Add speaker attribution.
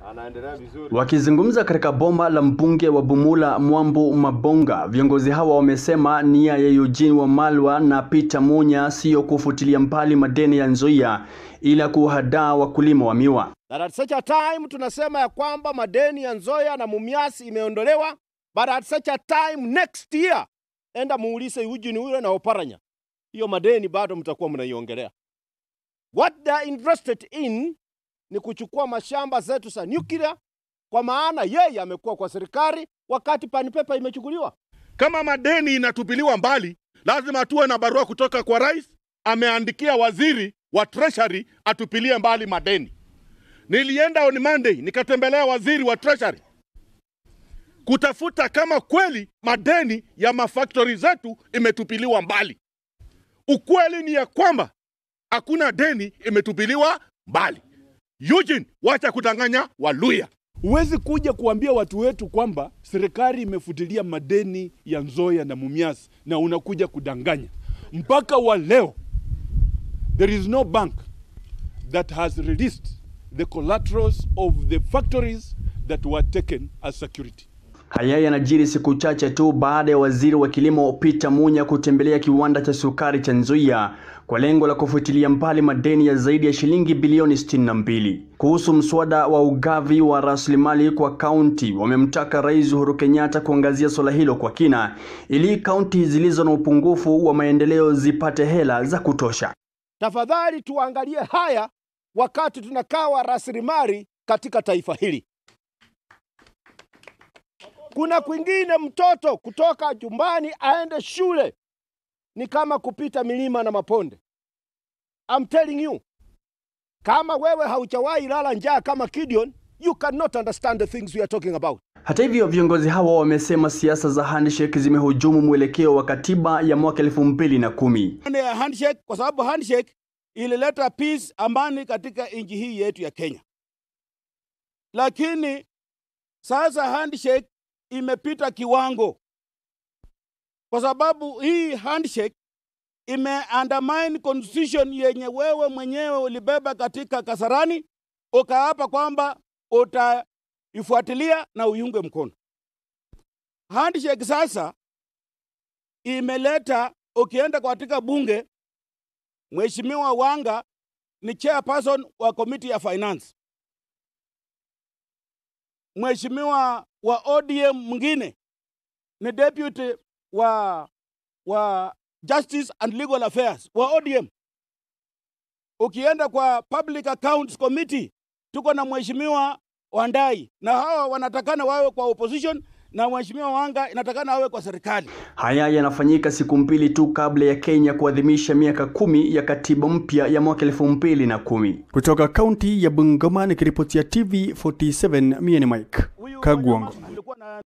Speaker 1: anaendelea vizuri.
Speaker 2: Wakizungumza katika boma la mbunge wa Bumula Mwambu Mabonga, viongozi hawa wamesema nia ya Eugene Wamalwa na Peter Munya siyo kufutilia mbali madeni ya Nzoia ila kuhadaa wakulima wa miwa.
Speaker 1: That at such a time tunasema ya kwamba madeni ya Nzoia na Mumias imeondolewa, but at such a time next year, enda muulize Eugene huyo na Oparanya, hiyo madeni bado mtakuwa mnaiongelea. What they are interested in ni kuchukua mashamba zetu za nuclear, kwa maana yeye amekuwa kwa serikali wakati panipepa imechukuliwa.
Speaker 3: Kama madeni inatupiliwa mbali, lazima tuwe na barua kutoka kwa rais, ameandikia waziri wa treasury atupilie mbali madeni. Nilienda on Monday nikatembelea waziri wa treasury kutafuta kama kweli madeni ya mafaktori zetu imetupiliwa mbali. Ukweli ni ya kwamba hakuna deni imetupiliwa mbali. Eugene, wacha kudanganya Waluya.
Speaker 4: Huwezi kuja kuambia watu wetu kwamba serikali imefutilia madeni ya Nzoia na Mumias na unakuja kudanganya. Mpaka wa leo there is no bank that has released the collaterals of the factories that were taken as security.
Speaker 2: Haya yanajiri siku chache tu baada ya waziri wa kilimo Peter Munya kutembelea kiwanda cha sukari cha Nzoia kwa lengo la kufutilia mbali madeni ya zaidi ya shilingi bilioni 62. Kuhusu mswada wa ugavi wa rasilimali kwa kaunti, wamemtaka Rais Uhuru Kenyatta kuangazia suala hilo kwa kina ili kaunti zilizo na upungufu wa maendeleo zipate hela za kutosha.
Speaker 1: Tafadhali tuangalie haya wakati tunakawa rasilimali katika taifa hili. Kuna kwingine mtoto kutoka jumbani aende shule ni kama kupita milima na maponde. I'm telling you, kama wewe haujawahi lala njaa kama Gideon, you cannot understand the things we are talking about.
Speaker 2: Hata hivyo, viongozi hawa wamesema siasa za handshake zimehujumu mwelekeo wa katiba ya mwaka elfu mbili na kumi.
Speaker 4: Maana ya handshake kwa sababu handshake ilileta peace, amani katika nchi hii yetu ya Kenya, lakini sasa handshake imepita kiwango, kwa sababu hii handshake ime undermine constitution yenye wewe mwenyewe ulibeba katika Kasarani, ukaapa kwamba utaifuatilia na uiunge mkono. Handshake sasa imeleta, ukienda katika bunge, Mheshimiwa Wanga ni chairperson wa committee ya finance. Mheshimiwa wa ODM mwingine ni deputy wa, wa Justice and Legal Affairs wa ODM. Ukienda kwa Public Accounts Committee tuko na Mheshimiwa Wandai, na hawa wanatakana wawe kwa opposition na Mheshimiwa Wanga inatakana awe kwa serikali.
Speaker 2: Haya yanafanyika siku mbili tu kabla ya Kenya kuadhimisha miaka kumi ya katiba mpya ya mwaka elfu mbili na kumi. Kutoka kaunti ya Bungoma nikiripotia TV 47 mie ni Mike
Speaker 4: Huyu
Speaker 2: Kagwango.
Speaker 4: alikuwa na